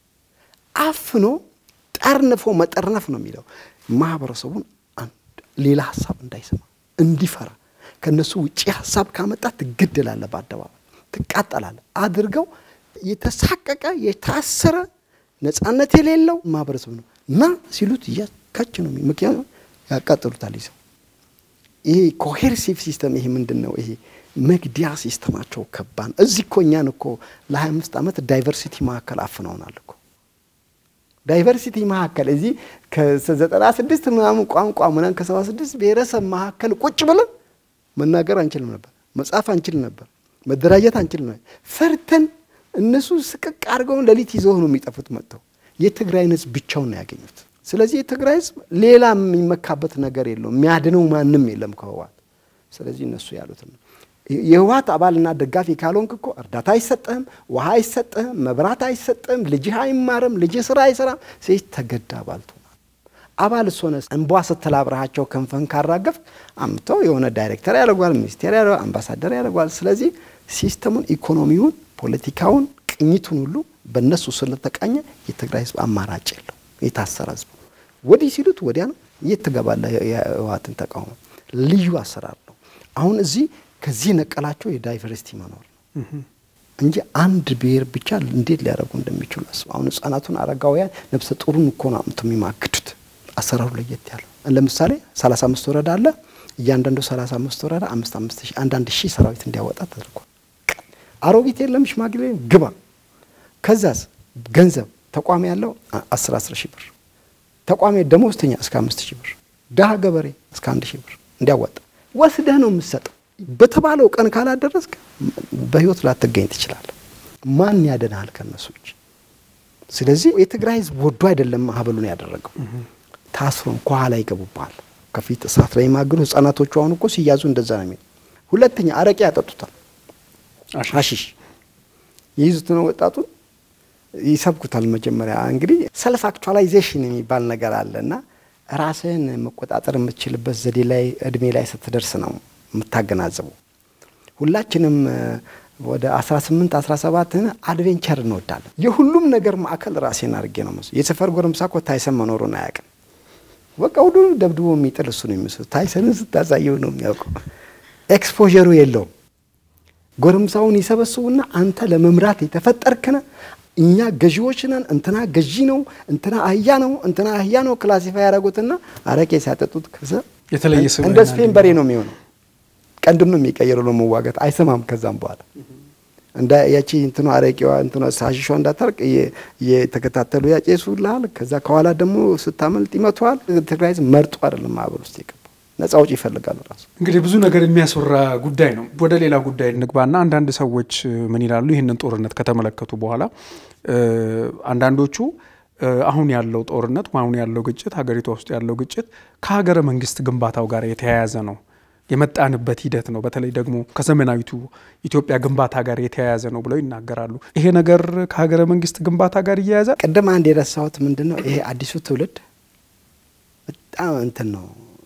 Speaker 1: አፍኖ ጠርንፎ መጠርነፍ ነው የሚለው ማህበረሰቡን አንድ ሌላ ሀሳብ እንዳይሰማ እንዲፈራ ከነሱ ውጭ ሀሳብ ካመጣ ትገደላለህ፣ በአደባባይ ትቃጠላለህ አድርገው የተሳቀቀ የታሰረ ነፃነት የሌለው ማህበረሰብ ነው እና ሲሉት እያካች ነው። የሚ- ምክንያቱም ያቃጥሉታል ይዘው ይሄ ኮሄርሲቭ ሲስተም ይሄ ምንድን ነው? ይሄ መግዲያ ሲስተማቸው ከባድ ነው። እዚህ እኮ እኛን እኮ ለ25 ዓመት ዳይቨርሲቲ ማዕከል አፍነውናል እኮ ዳይቨርሲቲ መካከል እዚህ ከዘጠና ስድስት ምናምን ቋንቋ ምናምን ከሰባ ስድስት ብሔረሰብ መካከል ቁጭ ብለን መናገር አንችልም ነበር፣ መጻፍ አንችልም ነበር፣ መደራጀት አንችልም ነበር። ፈርተን እነሱ ስቅቅ አድርገውን ሌሊት ይዘው ነው የሚጠፉት መጥተው የትግራይን ህዝብ ብቻውን ነው ያገኙት። ስለዚህ የትግራይ ህዝብ ሌላ የሚመካበት ነገር የለውም፣ የሚያድነው ማንም የለም ከህወሓት። ስለዚህ እነሱ ያሉት ነው የህወሓት አባልና ደጋፊ ካልሆንክ እኮ እርዳታ አይሰጥህም፣ ውሃ አይሰጥህም፣ መብራት አይሰጥህም፣ ልጅህ አይማርም፣ ልጅህ ስራ አይሰራም። ሴት ተገዳ አባል ትሆናል። አባል እሶነ እንቧ ስትል አብረሃቸው ክንፈን ካራገፍ አምተው የሆነ ዳይሬክተር ያደርጓል፣ ሚኒስቴር ያደርጓል፣ አምባሳደር ያደርጓል። ስለዚህ ሲስተሙን፣ ኢኮኖሚውን፣ ፖለቲካውን፣ ቅኝቱን ሁሉ በእነሱ ስለተቃኘ የትግራይ ህዝብ አማራጭ የለው። የታሰረ ህዝብ ነው። ወዲህ ሲሉት ወዲያ ነው። የት ትገባለህ? የህወሓትን ተቃውሞ ልዩ አሰራር ነው። አሁን እዚህ ከዚህ ነቀላቸው የዳይቨርሲቲ መኖር ነው እንጂ አንድ ብሔር ብቻ እንዴት ሊያደርጉ እንደሚችሉ አስቡ። አሁን ህጻናቱን፣ አረጋውያን፣ ነፍሰ ጡሩን እኮ ነው አምጥተው የሚማግዱት። አሰራሩ ለየት ያለው ለምሳሌ 35 ወረዳ አለ። እያንዳንዱ 35 ወረዳ አምስት አምስት ሺህ አንዳንድ ሺህ ሰራዊት እንዲያወጣ ተደርጓል። አሮጊት የለም ሽማግሌ ግባ። ከዛስ ገንዘብ ተቋሚ ያለው 10 10 ሺህ ብር ተቋሚ ደሞዝተኛ እስከ አምስት ሺህ ብር ድሀ ገበሬ እስከ አንድ ሺህ ብር እንዲያወጣ ወስደህ ነው የምትሰጠው። በተባለው ቀን ካላደረስክ በህይወት ላትገኝ ትችላለህ። ማን ያደናል ከነሱ እጅ? ስለዚህ የትግራይ ህዝብ ወዶ አይደለም ማህበሉን ያደረገው። ታስሮም ከኋላ ይገቡባል። ከፊት እሳት ላይ የማገዱ ህጻናቶቹ አሁን እኮ ሲያዙ እንደዛ ነው የሚለው። ሁለተኛ አረቄ ያጠጡታል፣ አሺሽ የይዙትን ወጣቱን ይሰብኩታል። መጀመሪያ እንግዲህ ሰልፍ አክቹዋላይዜሽን የሚባል ነገር አለ እና ራስህን መቆጣጠር የምትችልበት ዘዴ ላይ እድሜ ላይ ስትደርስ ነው የምታገናዘቡ። ሁላችንም ወደ 18 17 አድቬንቸር እንወዳለን። የሁሉም ነገር ማዕከል ራሴን አድርጌ ነው መስ የሰፈር ጎረምሳ እኮ ታይሰን መኖሩን አያውቅም። በቃ ሁሉ ደብድቦ የሚጥል እሱ ነው የሚመስለው። ታይሰንን ስታሳየው ነው የሚያውቀው። ኤክስፖዠሩ የለውም። ጎረምሳውን ይሰበስቡና አንተ ለመምራት የተፈጠርክነ እኛ ገዢዎች ነን፣ እንትና ገዢ ነው፣ እንትና አህያ ነው፣ እንትና አህያ ነው ክላሲፋይ ያደረጉትና አረቄ ሲያጠጡት ከዛ
Speaker 2: የተለየ
Speaker 1: እንደ ስፔን በሬ ነው የሚሆነው። ቀንድም ነው የሚቀየረው ለመዋጋት አይሰማም። ከዛም በኋላ እንደ ያቺ እንትኑ አረቄዋ እንትኑ ሳሽሿ እንዳታርቅ የተከታተሉ ያጨሱልሃል። ከዛ ከኋላ ደግሞ ስታመልጥ ይመቷል። ትግራይ ህዝብ መርጦ አይደለም ማህበር ውስጥ የገባው ነጻ ውጪ ይፈልጋሉ። ራሱ
Speaker 2: እንግዲህ ብዙ ነገር የሚያስወራ ጉዳይ ነው። ወደ ሌላ ጉዳይ እንግባና አንዳንድ ሰዎች ምን ይላሉ? ይህንን ጦርነት ከተመለከቱ በኋላ አንዳንዶቹ አሁን ያለው ጦርነት አሁን ያለው ግጭት ሀገሪቷ ውስጥ ያለው ግጭት ከሀገረ መንግስት ግንባታው ጋር የተያያዘ ነው የመጣንበት ሂደት ነው። በተለይ ደግሞ ከዘመናዊቱ ኢትዮጵያ ግንባታ ጋር የተያያዘ ነው ብለው ይናገራሉ። ይሄ ነገር ከሀገረ መንግስት ግንባታ ጋር እያያዛል።
Speaker 1: ቅድም አንድ የረሳሁት ምንድን ነው ይሄ አዲሱ ትውልድ በጣም እንትን ነው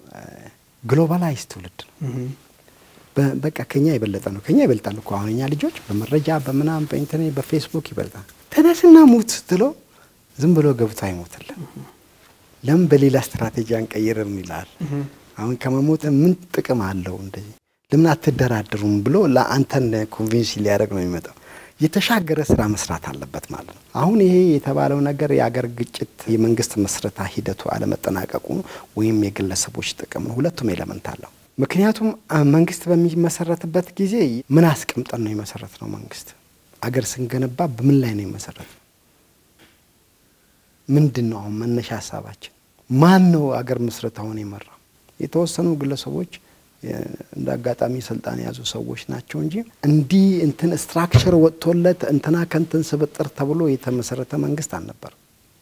Speaker 1: ግሎባላይዝ ትውልድ ነው። በቃ ከኛ የበለጠ ነው። ከኛ ይበልጣል እኮ አሁን እኛ ልጆች በመረጃ በምናም በኢንተርኔት በፌስቡክ ይበልጣል። ተነስና ሙት ስትለው ዝም ብሎ ገብቶ አይሞትልም። ለምን በሌላ ስትራቴጂ አንቀይርም ይላል። አሁን ከመሞት ምን ጥቅም አለው? እንደዚህ ለምን አትደራደሩም ብሎ ለአንተን ኮንቪንስ ሊያደርግ ነው የሚመጣው። የተሻገረ ስራ መስራት አለበት ማለት ነው። አሁን ይሄ የተባለው ነገር የአገር ግጭት የመንግስት መስረታ ሂደቱ አለመጠናቀቁ ወይም የግለሰቦች ጥቅም ነው። ሁለቱም ኤለመንት አለው። ምክንያቱም መንግስት በሚመሰረትበት ጊዜ ምን አስቀምጠን ነው የመሰረት ነው? መንግስት አገር ስንገነባ በምን ላይ ነው የመሰረት ነው? ምንድን ነው አሁን መነሻ ሀሳባችን? ማን ነው አገር ምስረታውን የመራው? የተወሰኑ ግለሰቦች እንደ አጋጣሚ ስልጣን የያዙ ሰዎች ናቸው እንጂ እንዲህ እንትን ስትራክቸር ወጥቶለት እንትና ከንትን ስብጥር ተብሎ የተመሰረተ መንግስት አልነበርም።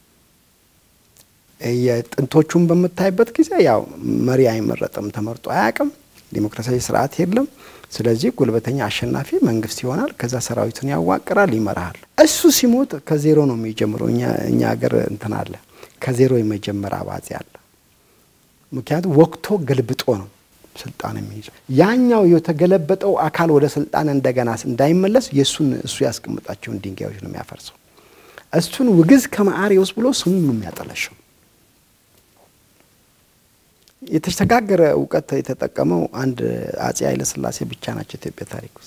Speaker 1: የጥንቶቹን በምታይበት ጊዜ ያው መሪ አይመረጥም፣ ተመርጦ አያውቅም፣ ዲሞክራሲያዊ ስርዓት የለም። ስለዚህ ጉልበተኛ አሸናፊ መንግስት ይሆናል። ከዛ ሰራዊቱን ያዋቅራል፣ ይመራሃል። እሱ ሲሞት ከዜሮ ነው የሚጀምረው። እኛ ሀገር እንትን አለ ከዜሮ የመጀመር አባዜ አለ። ምክንያቱም ወቅቶ ገልብጦ ነው ስልጣን የሚይዘው። ያኛው የተገለበጠው አካል ወደ ስልጣን እንደገና እንዳይመለስ የእሱን እሱ ያስቀምጣቸውን ድንጋዮች ነው የሚያፈርሰው። እሱን ውግዝ ከመአሪዎስ ብሎ ስሙን ነው የሚያጠለሸው። የተሸጋገረ እውቀት የተጠቀመው አንድ አጼ ኃይለ ሥላሴ ብቻ ናቸው ኢትዮጵያ ታሪክ ውስጥ።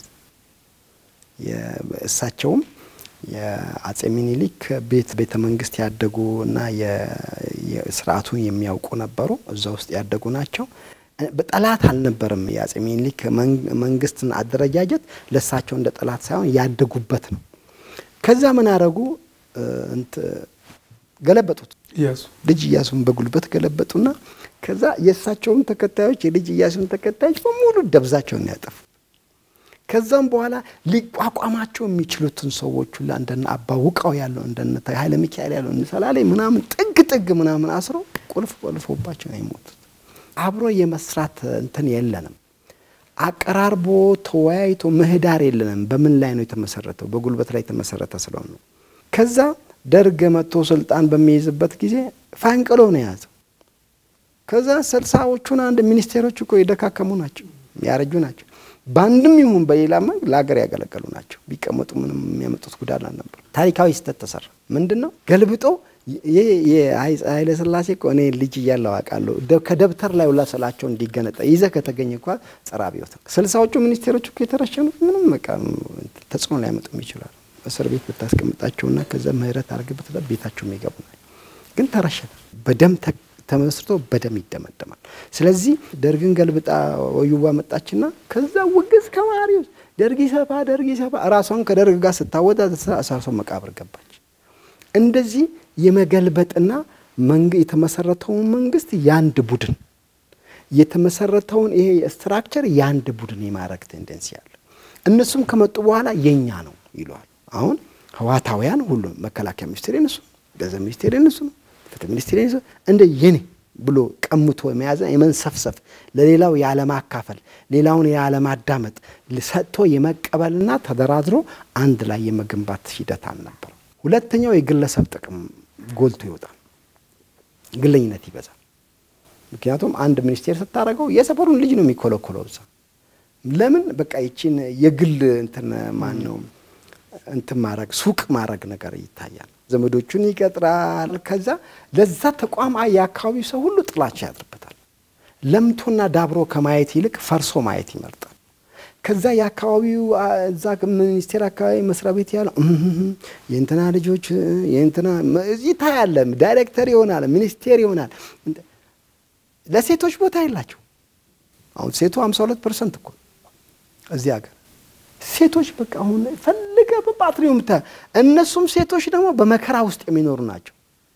Speaker 1: እሳቸውም የአጼ ሚኒሊክ ቤት ቤተ መንግስት ያደጉ እና ስርዓቱን የሚያውቁ ነበሩ። እዛ ውስጥ ያደጉ ናቸው። በጠላት አልነበረም። የአጼ ሚኒሊክ መንግስትን አደረጃጀት ለእሳቸው እንደ ጠላት ሳይሆን ያደጉበት ነው። ከዛ ምን አረጉ? ገለበጡት።
Speaker 2: ኢያሱ
Speaker 1: ልጅ ኢያሱን በጉልበት ገለበጡና ከዛ የእሳቸውም ተከታዮች የልጅ ኢያሱን ተከታዮች በሙሉ ደብዛቸውን ያጠፉ። ከዛም በኋላ ሊቋቋማቸው የሚችሉትን ሰዎች ሁላ እንደነ አባ ውቃው ያለው እንደነ ኃይለ ሚካኤል ያለው ሰላሌ ምናምን ጥግ ጥግ ምናምን አስረው ቁልፍ ቆልፎባቸው ነው የሞቱት። አብሮ የመስራት እንትን የለንም። አቀራርቦ ተወያይቶ ምህዳር የለንም። በምን ላይ ነው የተመሰረተው? በጉልበት ላይ የተመሰረተ ስለሆነ ነው። ከዛ ደርግ መጥቶ ስልጣን በሚይዝበት ጊዜ ፋንቅሎ ነው የያዘው። ከዛ ስልሳዎቹን አንድ ሚኒስቴሮች እኮ የደካከሙ ናቸው፣ ያረጁ ናቸው። በአንድም ይሁን በሌላ መንግ ለሀገር ያገለገሉ ናቸው። ቢቀመጡ ምንም የሚያመጡት ጉዳት አልነበር። ታሪካዊ ስህተት ተሰራ። ምንድን ነው ገልብጦ ኃይለ ሥላሴ እኮ እኔ ልጅ እያለሁ አውቃለሁ ከደብተር ላይ ሁላ ስላቸው እንዲገነጠ ይዘህ ከተገኘ እንኳ ጸረ አብዮት ነው። ስልሳዎቹ ሚኒስቴሮች እኮ የተረሸኑት ምንም በቃ ተጽዕኖ ሊያመጡም ይችላል። እስር ቤት ብታስቀምጣቸውና ከዛ ምህረት አድርግበት ቤታቸው የሚገቡ ናቸው። ግን ተረሸነ። በደም ተመስርቶ በደም ይደመደማል። ስለዚህ ደርግን ገልብጣ ወዩባ መጣችና ከዛ ውግዝ ከማሪዎስ ደርግ ይሰፋ ደርግ ይሰፋ ራሷን ከደርግ ጋር ስታወጣ እሳሷ መቃብር ገባች። እንደዚህ የመገልበጥና የተመሰረተውን መንግስት የአንድ ቡድን የተመሰረተውን ይሄ ስትራክቸር የአንድ ቡድን የማድረግ ቴንደንሲ አለ። እነሱም ከመጡ በኋላ የኛ ነው ይለዋል። አሁን ህዋታውያን ሁሉ መከላከያ ሚኒስቴር የነሱ ነው፣ ገንዘብ ሚኒስቴር የነሱ ነው፣ ፍትህ ሚኒስቴር የነሱ እንደ የኔ ብሎ ቀምቶ የመያዘ የመንሰፍሰፍ ለሌላው ያለማካፈል ሌላውን ያለማዳመጥ ሰጥቶ የመቀበልና ተደራድሮ አንድ ላይ የመገንባት ሂደት አልነበር። ሁለተኛው የግለሰብ ጥቅም ጎልቶ ይወጣል። ግለኝነት ይበዛል። ምክንያቱም አንድ ሚኒስቴር ስታደርገው የሰፈሩን ልጅ ነው የሚኮለኮለው እዛ ለምን በቃ ይቺን የግል እንትን ማን ነው እንትን ማድረግ ሱቅ ማድረግ ነገር ይታያል። ዘመዶቹን ይቀጥራል። ከዛ ለዛ ተቋም የአካባቢው ሰው ሁሉ ጥላቻ ያድርበታል። ለምቶና ዳብሮ ከማየት ይልቅ ፈርሶ ማየት ይመርጣል። ከዛ የአካባቢው እዛ ሚኒስቴር አካባቢ መስሪያ ቤት ያለው የእንትና ልጆች የእንትና ይታያለ። ዳይሬክተር ይሆናል፣ ሚኒስቴር ይሆናል። ለሴቶች ቦታ የላቸው። አሁን ሴቱ 52 ፐርሰንት እኮ እዚህ ሀገር ሴቶች በቃ አሁን ፈልገ በባትሪው ምታ እነሱም ሴቶች ደግሞ በመከራ ውስጥ የሚኖሩ ናቸው።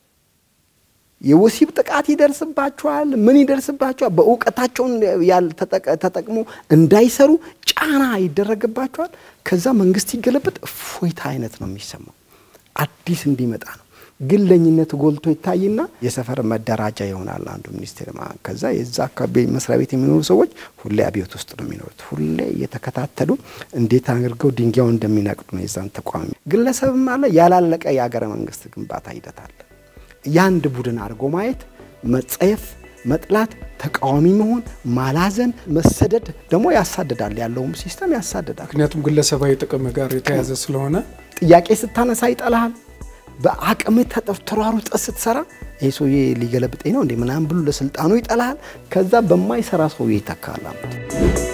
Speaker 1: የወሲብ ጥቃት ይደርስባቸዋል። ምን ይደርስባቸዋል? በእውቀታቸውን ተጠቅሞ እንዳይሰሩ ጫና ይደረግባቸዋል። ከዛ መንግስት ይገለበጥ እፎይታ አይነት ነው የሚሰማው። አዲስ እንዲመጣ ነው። ግለኝነት ጎልቶ ይታይና የሰፈር መደራጃ ይሆናል አንዱ ሚኒስቴር። ከዛ የዛ አካባቢ መስሪያ ቤት የሚኖሩ ሰዎች ሁሌ አብዮት ውስጥ ነው የሚኖሩት። ሁሌ እየተከታተሉ እንዴት አድርገው ድንጋዩን እንደሚነቅሉ ነው የዛን ተቋሚ። ግለሰብም አለ ያላለቀ የሀገረ መንግስት ግንባታ ሂደት አለ። የአንድ ቡድን አድርጎ ማየት፣ መጸየፍ፣ መጥላት፣ ተቃዋሚ መሆን፣ ማላዘን፣ መሰደድ ደግሞ ያሳድዳል። ያለውም ሲስተም ያሳድዳል።
Speaker 2: ምክንያቱም ግለሰባዊ ጥቅም ጋር የተያዘ ስለሆነ
Speaker 1: ጥያቄ ስታነሳ ይጠላሃል። በአቅም ተሯሩጠ ስትሰራ ይህ ሰውዬ ሊገለብጠኝ ነው እንዴ ምናምን ብሎ ለስልጣኑ ይጠላሃል። ከዛ በማይሰራ ሰውዬ ይተካል።